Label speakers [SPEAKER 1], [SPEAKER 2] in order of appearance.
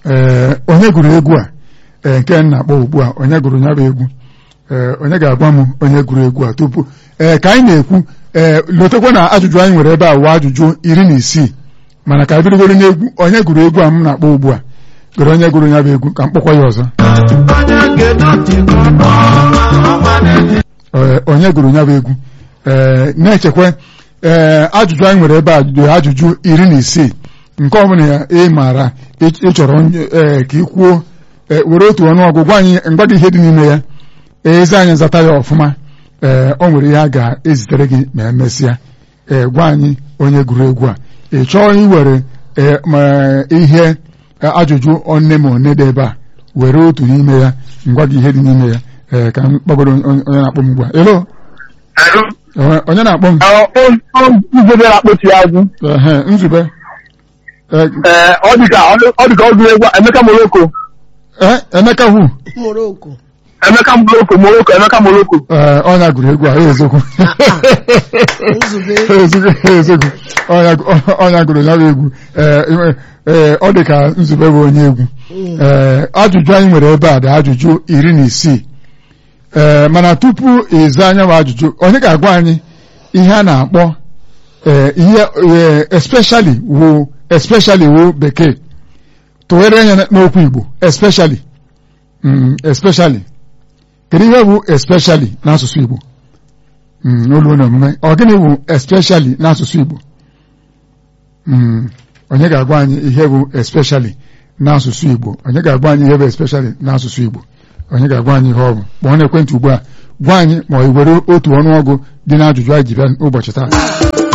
[SPEAKER 1] ee onye gụrụ egwu a ee nke m na-akpọ ugbu a onye gụrụ ya bụ egwu ee onye ga-agwa m onye gụrụ egwu a tupu ee ka anyị na-ekwu ee lotekwa na ajụjụ anyị nwere ebe a wụ ajụjụ iri na isii mana ka bidogoro n'egwu onye gụrụ egwu a m na-akpọ ugbu a gụrụ onye gụrụ ya bụ egwu ka m kpọkwa ya ọzọ Ee, onye gụrụ ya bụ egwu ee na-echekwa ee ajụjụ anyị nwere ebe a dị ajụjụ iri na isii nke ọbụla ya ị maara ị- ị chọrọ onye- ee ka ị kwuo ee, were otu ọnụọgụ gwa anyị ngwa gị ihe dị n'ime ya eze anyị zata ya ọfụma ee o nwere ihe a ga-ezitere gị ma emesịa ee gwa anyị onye gụrụ egwu a ị chọọ iwere ee ma ihe e, ajụjụ one ma one dị ebe a were otu n'ime ya ngwa gị ihe dị n'ime ya ee ka m kpọgoro onye onye na-akpọ m ugbu a elo Ee, onye na-akpọ m
[SPEAKER 2] nzube na-akpọchi azụ
[SPEAKER 1] ehe nzube Ee,
[SPEAKER 2] ee ọ dịka ọ dịka ọ gụrụ egwu a, Emeka Moroko
[SPEAKER 1] ee, Emeka hu
[SPEAKER 3] Morocco
[SPEAKER 2] Emeka Moroko Moroko Emeka Moroko
[SPEAKER 1] ee ọnya gụrụ egwu a ya eziokwu
[SPEAKER 3] Nzube.
[SPEAKER 1] eziokwu eziokwu ọnya ọnya gụrụ ya bụ egwu ee ee ọ dị ka nzube bụ onye egwu ee ajụjụ anyị nwere ebe a dị ajụjụ iri na isii ee mana tupu ịza anya bụ ajụjụ onye ga-agwa anyị ihe a na-akpọ ee ihe ee, especially wo especially wo bekee tụgharịa anya n'okwu Igbo especially mm, especially kedu ihe bụ especially n'asụsụ Igbo Mm, n'olu na omume ọ gịnị bụ especially n'asụsụ Igbo Mm, onye ga-agwa anyị ihe bụ especially n'asụsụ Igbo onye ga-agwa anyị ihe bụ especially n'asụsụ Igbo onye ga-agwa anyị ihe ọ bụ kpọọ n'ekwentị ugbu a gwa anyị ma ọ were otu ọnụọgụ dị n'ajụjụ anyị ji bịa ụbọchị taa